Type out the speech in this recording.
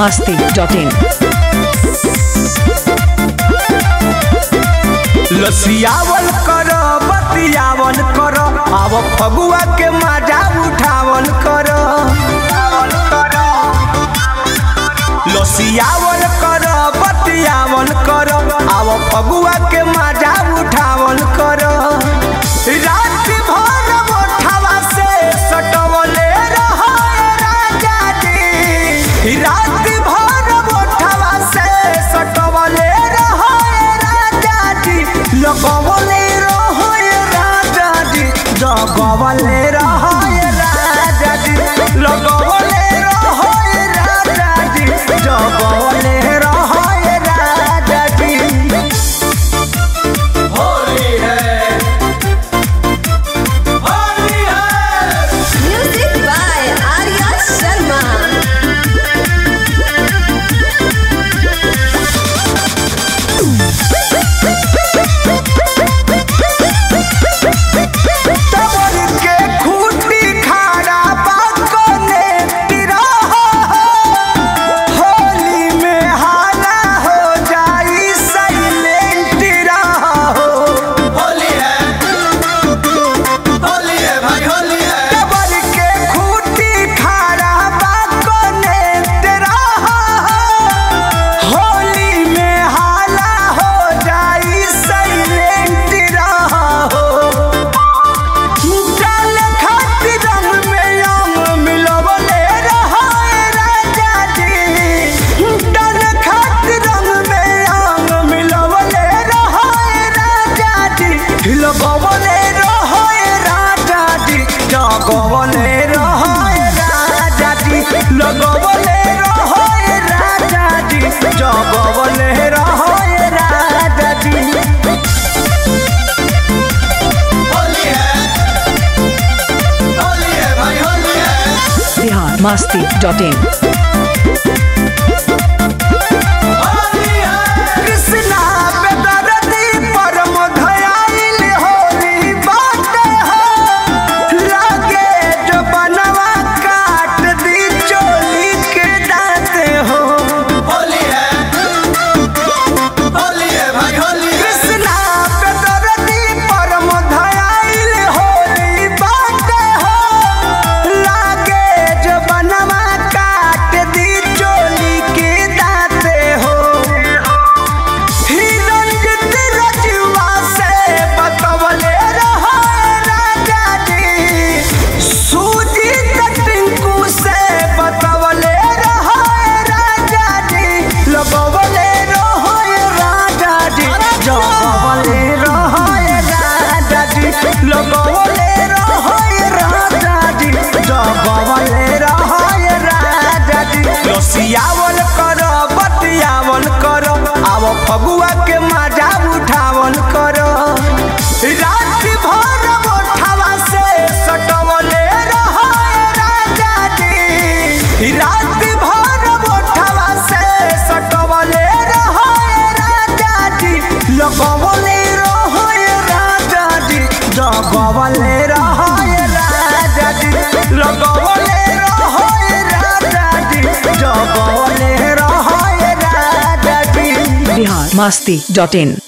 masti.in. लसियावल कर बतियावल कर आव फगुआ के मजा उठावल कर लसियावल कर बतियावल कर आव फगुआ के मजा उठावल कर रात भर मोठवा से सटवले रहो राजा जी रात भर मोठवा से सटवले रहो राजा जी लगवले रहो राजा जी जगवले रहो राजा जी लगवले रहो राजा जी जगवले रहो राजा जी होली है होली है Music by Arya Sharma. तबर के खूटी खाड़ा बाकोने तिरहा होली में हाला हो जाई साइलेंट रहा हो होली है होली है भाई होली है तबर के खूटी खाड़ा बाकोने तिरहा होली में हाला हो जाई साइलेंट रहा हो डाल खातिर रंग में अंग मिलवले रहाए राजा जी डाल खातिर रंग में अंग मिलवले रहाए राजा जी लगवले रहाए राजा जी जगवले रहाए राजा जी लगवले रहाए राजा जी जगवले रहाए राजा जी होली है होली है भाई होली है Bihar masti.in. होली है कृष्णा बेदरदी परम धयाइल होली बाटे हो लागे जो बनवा काट दी चोली के दाते हो होली है होली है भाई होली है कृष्णा बेदरदी परम धयाइल होली बाटे हो लागे जो बनवा काट दी चोली के दाते हो हिरंजित रजुआ से बतवले रहो राजा जी सूजी टिंकू से बतवले रहो राजा जी लगवले रहो राजा जी जगवले रहो राजा जी लगवले रहो राजा जी जगवले रहो राजा जी लसियावल कर बतियावल कर आव फगुआ के मजा उठावल कर रात भर मोठवा से सटवले रहो राजा जी रात भर मोठवा से सटवले रहो राजा जी लगवले रहो राजा जी जगवले रहो राजा जी लगवले रहो राजा जी जगवले रहो राजा जी Bihar masti.in.